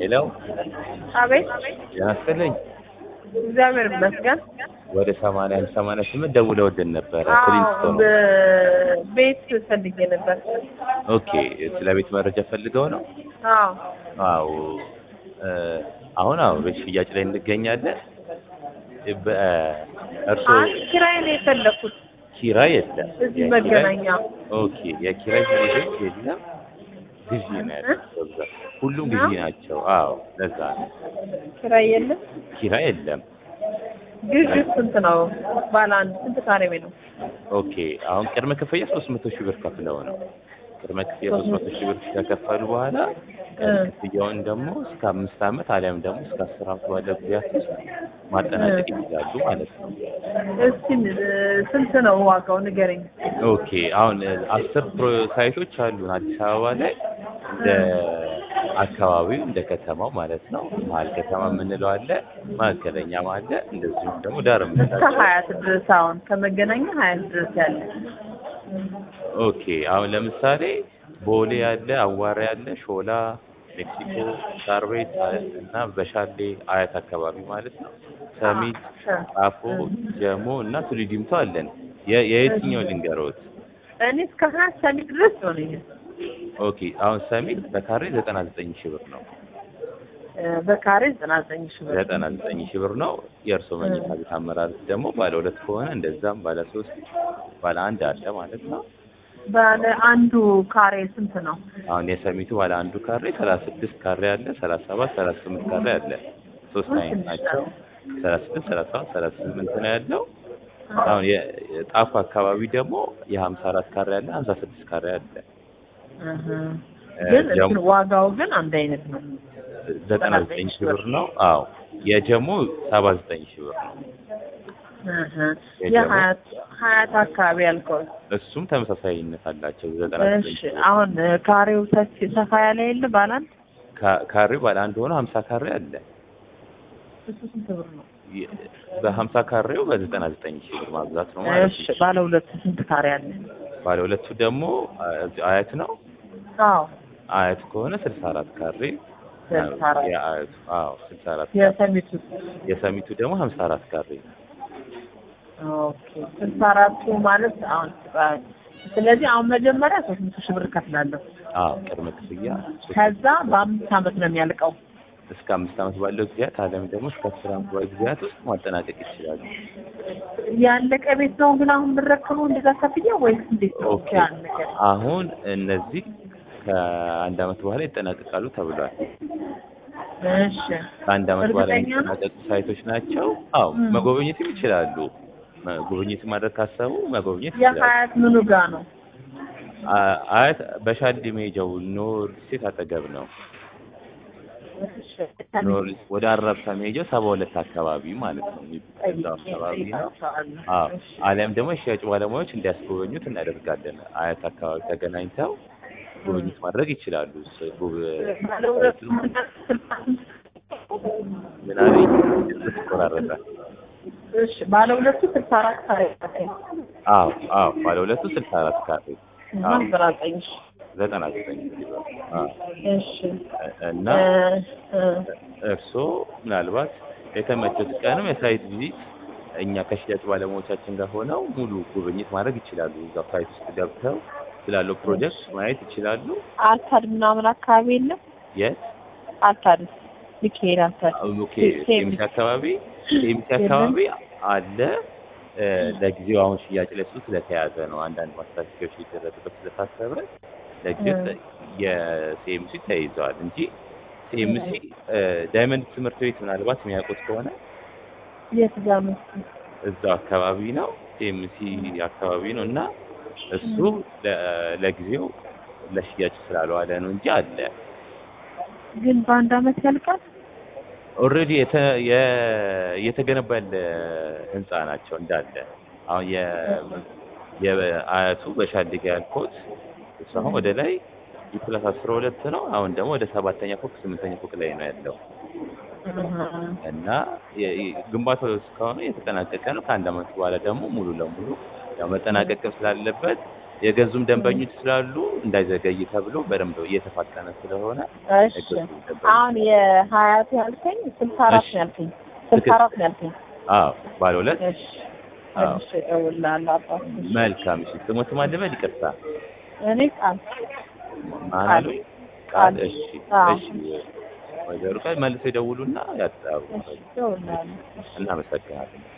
ሄሎ አቤት ያስፈልኝ እግዚአብሔር ይመስገን። ወደ ሰማንያ አንድ ሰማንያ ስምንት ደውለውልን ነበረ አዎ ክሊንስቶን በ- ቤት ፈልጌ ነበር። ኦኬ ስለ ቤት መረጃ ፈልገው ነው አዎ አዎ እ፣ አሁን አዎ ቤት ሽያጭ ላይ እንገኛለን በ- እርስዎ አንድ ኪራይ ነው የፈለኩት ኪራይ የለም እዚህ የኪራይ- መገናኛ። ኦኬ የኪራይ ቤቶች የለም ግዢ ነው ያለው በብዛት ሁሉም ግዢ ናቸው አዎ ለዛ ነው ኪራይ የለም። ኪራይ የለም ግዥ ስንት ነው? ባለ አንድ ስንት ካሬ ቤት ነው? ኦኬ አሁን ቅድመ ክፍያ ሶስት መቶ ሺህ ብር ከፍለው ነው ቅድመ ክፍያ ሶስት መቶ ሺህ ብር ከከፈሉ በኋላ እ። ክፍያውን ደግሞ እስከ አምስት ዓመት አሊያም ደግሞ እስከ አስር ዓመት ባለ ጊዜያት ውስጥ ማጠናቀቅ ይችላሉ ማለት ነው። እስቲ እ፣ ስንት ነው ዋጋው ንገረኝ። ኦኬ አሁን እ፣ አስር ፕሮ ሳይቶች አሉን አዲስ አበባ ላይ እንደ አካባቢው እንደ ከተማው ማለት ነው። መሀል ከተማ የምንለው አለ፣ መካከለኛም አለ፣ እንደዚሁም ደግሞ ዳር እስከ የምንላቸው ሀያት ድረስ አሁን ከመገናኛ ሀያት ድረስ ያለ ኦኬ አሁን ለምሳሌ ቦሌ ያለ፣ አዋራ ያለ፣ ሾላ፣ ሜክሲኮ፣ ሳር ቤት እና በሻሌ አያት አካባቢ ማለት ነው። ሰሚት፣ ጣፎ፣ ጀሞ እና ቱሊ ዲምቱ አለን። የ- የየትኛው ልንገሮት? እኔ እስከ ሀያት ሰሚት ድረስ ይሆነኛል። ኦኬ አሁን ሰሚት በካሬ ዘጠና ዘጠኝ ሺህ ብር ነው። እ፣ በካሬ ዘጠና ዘጠኝ ሺህ ብር ዘጠና ዘጠኝ ሺህ ብር ነው። የእርሶ መኝታ ቤት አመራረት ደግሞ ባለ ሁለት ከሆነ እንደዛም ባለ ሶስት ባለ አንድ አለ ማለት ነው። ባለ አንዱ ካሬ ስንት ነው? አሁን የሰሚቱ ባለ አንዱ ካሬ ሰላሳ ስድስት ካሬ አለ፣ ሰላሳ ሰባት ሰላሳ ስምንት ካሬ አለ። ሶስት አይነት ናቸው። ሰላሳ ስድስት ሰላሳ ሰባት ሰላሳ ስምንት ነው ያለው። አሁን የ- የጣፉ አካባቢ ደግሞ የሀምሳ አራት ካሬ አለ፣ ሀምሳ ስድስት ካሬ አለ። እህ። እ፣ ግን ጀሞ እንትን ዋጋው ግን አንድ አይነት ነው። ዘጠና ዘጠኝ ሺህ ብር ነው። አዎ የጀሞ ሰባ ዘጠኝ ሺህ ብር ነው። እህ። የጀሞ- የሀያት ሀያት አካባቢ ያልከው እሱም ተመሳሳይነት አላቸው። ዘጠና ዘጠኝ እሺ። አሁን እ፣ ካሬው ሰፊ ሰፋ ያለ የለ ባለ አንድ ካ- ካሬው ባለ አንድ ሆኖ ሀምሳ ካሬ አለ። እሱ ስንት ብር ነው? የ- በሀምሳ ካሬው በዘጠና ዘጠኝ ሺህ ብር ማብዛት ነው ማለት እሺ። ነው። ባለ ሁለት ስንት ካሬ አለ? ባለ ሁለቱ ደግሞ አ- እዚህ አያት ነው። አዎ አያት ከሆነ ስልሳ አራት ካሬ ስልሳ አራት የአያቱ አዎ ስልሳ አራት ካሬ። የሰሚቱ የሰሚቱ ደግሞ ሀምሳ አራት ካሬ ኦኬ። ስልሳ አራቱ ማለት አሁን ስለዚህ አሁን መጀመሪያ ሶስት መቶ ሺህ ብር እከፍላለሁ። አዎ ቅድመ ክፍያ ከዛ በአምስት ዓመት ነው የሚያልቀው። እስከ አምስት ዓመት ባለው ጊዜያት አለም ደግሞ እስከ አስር ዓመት ባለው ጊዜያት ውስጥ ማጠናቀቅ ይችላሉ። ያለቀ ቤት ነው ግን አሁን የምረከበው እንደዛ ከፍያ ወይስ እንዴት ነው? ኦኬ ያለቀ አሁን እነዚህ ከአንድ ዓመት በኋላ ይጠናቀቃሉ ተብሏል። እሺ። ከአንድ ዓመት በኋላ እርግጠኛ ነው? የሚጠናቀቁ ሳይቶች ናቸው። አዎ ም። መጎብኘትም ይችላሉ። መ- ጉብኝት ማድረግ ካሰቡ መጎብኘት ይችላሉ። የሀያት ምኑ ጋ ነው? አ- አያት በሻሊ ሜጃው ኖር ስቴት አጠገብ ነው። እሺ። ኖር ወደ አራብሳ ሜጃው ሰባ ሁለት አካባቢ ማለት ነው። እዛው አካባቢ ነው። አዎ አሊያም ደግሞ የሽያጭ ባለሙያዎች እንዲያስጎበኙት እናደርጋለን። አያት አካባቢ ተገናኝተው ጉብኝት ማድረግ ይችላሉ። ስ- ጉብ- ባለ ሁለት ምን አለኝ ይቆራረጣል። እሺ። ባለ ሁለቱ ስልሳ አራት ካሬ ነው። አዎ አዎ ባለ ሁለቱ ስልሳ አራት ካሬ እና አዎ ዘጠና ዘጠኝ ሺህ ዘጠና ዘጠኝ አዎ እሺ። እና እ፣ እ፣ እርስዎ ምናልባት የተመቸት ቀንም የሳይት ቪዚት እኛ ከሽያጭ ባለሙያዎቻችን ጋር ሆነው ሙሉ ጉብኝት ማድረግ ይችላሉ። እዛ ሳይት ውስጥ ገብተው ስላለው ፕሮጀክት ማየት ይችላሉ። አልታድ ምናምን አካባቢ የለም? የት አልታድ ሚካኤል አልታድ ኦኬ ሴሚሲ አካባቢ ሴሚሲ አካባቢ አለ። እ፣ ለጊዜው አሁን ሽያጭ ላይ እሱ ስለተያዘ ነው። አንዳንድ ማስታወቂያዎች ሊደረግበት ስለታሰበ ለጊዜው እ። ተ- የሲኤምሲ ተይዘዋል እንጂ ሲኤምሲ ዳይመንድ ትምህርት ቤት ምናልባት የሚያውቁት ከሆነ የት ጋር ነው? እዛው አካባቢ ነው። ሲኤምሲ አካባቢ ነው እና እሱ ለ- ለጊዜው ለሽያጭ ስላልዋለ ነው እንጂ አለ። ግን በአንድ አመት ያልቃል? ኦልሬዲ የተገነባ ያለ ህንፃ ናቸው እንዳለ። አሁን የ- የአያቱ በሻሊጋ ያልኩት እሱ አሁን ወደ ላይ ፕላስ አስራ ሁለት ነው። አሁን ደግሞ ወደ ሰባተኛ ፎቅ ስምንተኛ ፎቅ ላይ ነው ያለው እና የ- የ- ግንባታው እስካሁን የተጠናቀቀ ነው። ከአንድ አመት በኋላ ደግሞ ሙሉ ለሙሉ ያው መጠናቀቅም ስላለበት የገዙም ደንበኞች ስላሉ እንዳይዘገይ ተብሎ በደንብ እየተፋጠነ ስለሆነ እሺ የገዙ ደንበኞች አሁን የሀያት ያልከኝ ስልሳ አራት እሺ። ነው ያልከኝ ስልሳ አራት ነው ያልከኝ አዎ ባለ ሁለት እሺ አዎ። እሺ እደውልልሃለሁ አባት መልካም እሺ ስሞት ማለበል ይቅርታ እኔ ቃል ማን ቃል። አሉኝ ቃል ቃል። እሺ አዎ። እሺ ወይዘሮ ቃል መልሰው ይደውሉና ያጣሩ እሺ እደውልልሃለሁ እናመሰግናለን